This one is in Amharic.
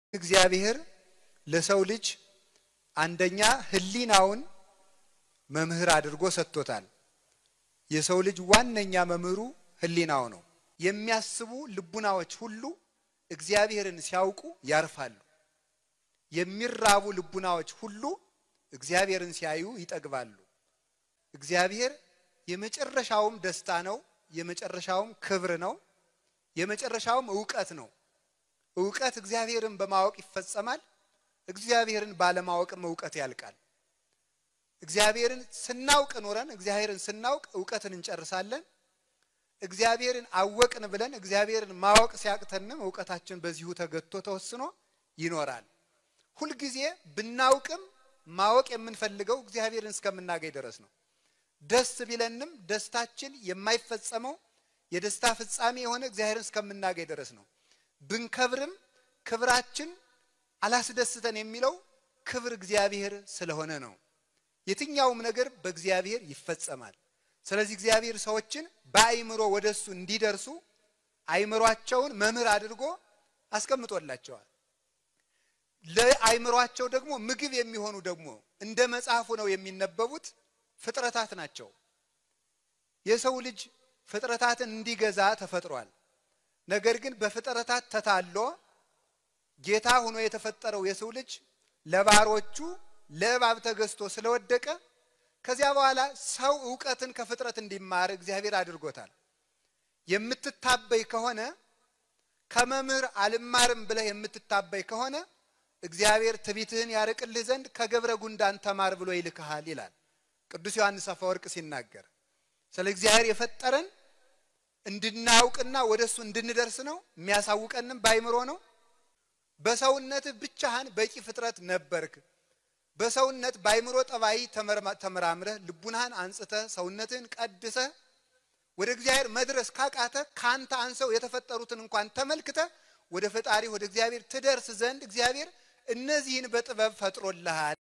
እግዚአብሔር ለሰው ልጅ አንደኛ ሕሊናውን መምህር አድርጎ ሰጥቶታል። የሰው ልጅ ዋነኛ መምህሩ ሕሊናው ነው። የሚያስቡ ልቡናዎች ሁሉ እግዚአብሔርን ሲያውቁ ያርፋሉ። የሚራቡ ልቡናዎች ሁሉ እግዚአብሔርን ሲያዩ ይጠግባሉ። እግዚአብሔር የመጨረሻውም ደስታ ነው። የመጨረሻውም ክብር ነው። የመጨረሻውም እውቀት ነው። እውቀት እግዚአብሔርን በማወቅ ይፈጸማል። እግዚአብሔርን ባለማወቅም እውቀት ያልቃል። እግዚአብሔርን ስናውቅ ኖረን እግዚአብሔርን ስናውቅ እውቀትን እንጨርሳለን። እግዚአብሔርን አወቅን ብለን እግዚአብሔርን ማወቅ ሲያቅተንም እውቀታችን በዚሁ ተገቶ ተወስኖ ይኖራል። ሁልጊዜ ብናውቅም ማወቅ የምንፈልገው እግዚአብሔርን እስከምናገኝ ድረስ ነው። ደስ ቢለንም ደስታችን የማይፈጸመው የደስታ ፍጻሜ የሆነ እግዚአብሔርን እስከምናገኝ ድረስ ነው። ብንከብርም ክብራችን አላስደስተን የሚለው ክብር እግዚአብሔር ስለሆነ ነው። የትኛውም ነገር በእግዚአብሔር ይፈጸማል። ስለዚህ እግዚአብሔር ሰዎችን በአይምሮ ወደ እሱ እንዲደርሱ አይምሯቸውን መምህር አድርጎ አስቀምጦላቸዋል። ለአይምሯቸው ደግሞ ምግብ የሚሆኑ ደግሞ እንደ መጽሐፉ ነው የሚነበቡት ፍጥረታት ናቸው። የሰው ልጅ ፍጥረታትን እንዲገዛ ተፈጥሯል። ነገር ግን በፍጥረታት ተታሎ ጌታ ሆኖ የተፈጠረው የሰው ልጅ ለባሮቹ ለእባብ ተገዝቶ ስለወደቀ ከዚያ በኋላ ሰው እውቀትን ከፍጥረት እንዲማር እግዚአብሔር አድርጎታል። የምትታበይ ከሆነ ከመምህር አልማርም ብለህ የምትታበይ ከሆነ እግዚአብሔር ትቢትህን ያርቅልህ ዘንድ ከገብረ ጉንዳን ተማር ብሎ ይልክሃል ይላል ቅዱስ ዮሐንስ አፈወርቅ ሲናገር። ስለ እግዚአብሔር የፈጠረን እንድናውቅና ወደ እሱ እንድንደርስ ነው። የሚያሳውቀንም ባይምሮ ነው። በሰውነትህ ብቻህን በቂ ፍጥረት ነበርክ። በሰውነት ባይምሮ ጠባይ ተመራምረህ ልቡናህን አንጽተህ ሰውነትህን ቀድሰህ ወደ እግዚአብሔር መድረስ ካቃተ ካንተ አንሰው የተፈጠሩትን እንኳን ተመልክተህ ወደ ፈጣሪ ወደ እግዚአብሔር ትደርስ ዘንድ እግዚአብሔር እነዚህን በጥበብ ፈጥሮልሃል።